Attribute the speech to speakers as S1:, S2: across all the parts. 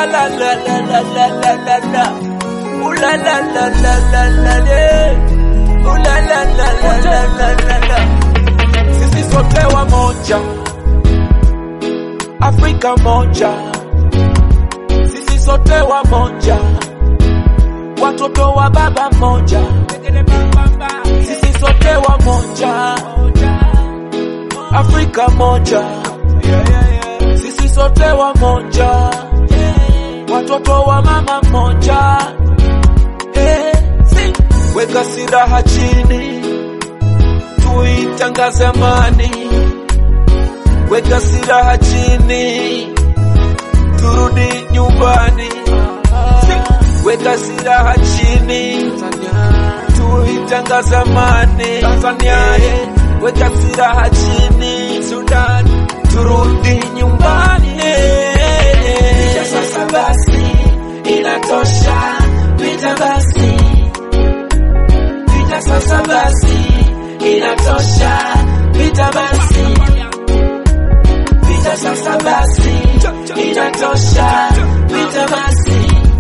S1: la la la la la la la la la. Ooh la la la la la la la. Ooh la la la la la la la la. Sisi sote wamoja, Afrika moja. Sisi sote wamoja, watoto wa baba moja. Sisi sote wamoja, Afrika moja. Sisi sote wamoja, watoto wa mama moja. Eh, si. Weka silaha chini, tuitangaze amani. Weka silaha chini, turudi nyumbani. Si. Weka silaha chini, tuitangaze amani. Tanzania, eh. weka silaha chini, Sudan, turudi nyumbani.
S2: Vita sasa basi, inatosha. Vita basi, vita sasa basi, inatosha. Vita basi, vita sasa basi, inatosha. Vita basi,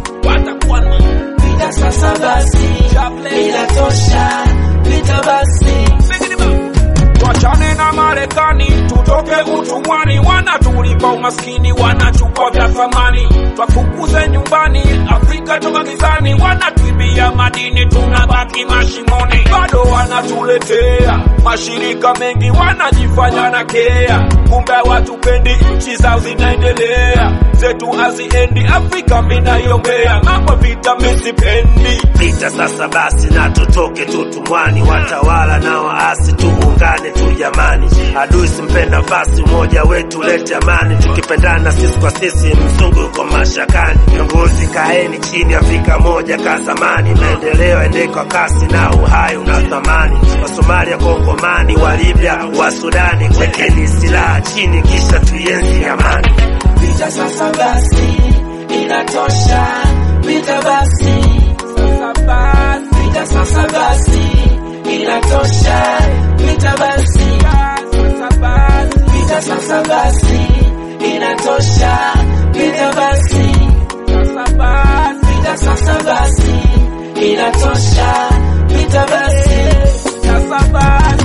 S2: vita sasa basi, inatosha. Vita basi.
S3: Tuachane na Marekani, tutoke utumwani. Wanatulipa umaskini, wanachukua vya thamani. Twafukuze nyumbani, Afrika toka gizani. Wanatuibia madini, tunabaki mashimoni. Bado wanatuletea mashirika mengi, wanajifanya na kea, kumbe watupendi. Nchi zao zinaendelea, zetu haziendi. Afrika minaiongea, mambo vita misipendi.
S4: Vita sasa basi na tutoke tutumwani, watawala na waasi tuungane tu jamani. Adui simpenda nafasi, umoja wetu lete amani, tukipendana sisi kwa sisi, mzungu yuko mashakani. Viongozi kaeni chini, Afrika moja ka zamani, maendeleo ende kwa kasi na uhai una thamani. Wasomalia, Kongomani, wa Libya, wa Sudani, wekeni silaha chini, kisha tuienzi amani.
S2: Vita sasa basi, inatosha. Vita basi, vita sasa basi, inatosha. Vita basi, vita sasa basi, inatosha. Vita basi, vita sasa basi, inatosha. Vita basi,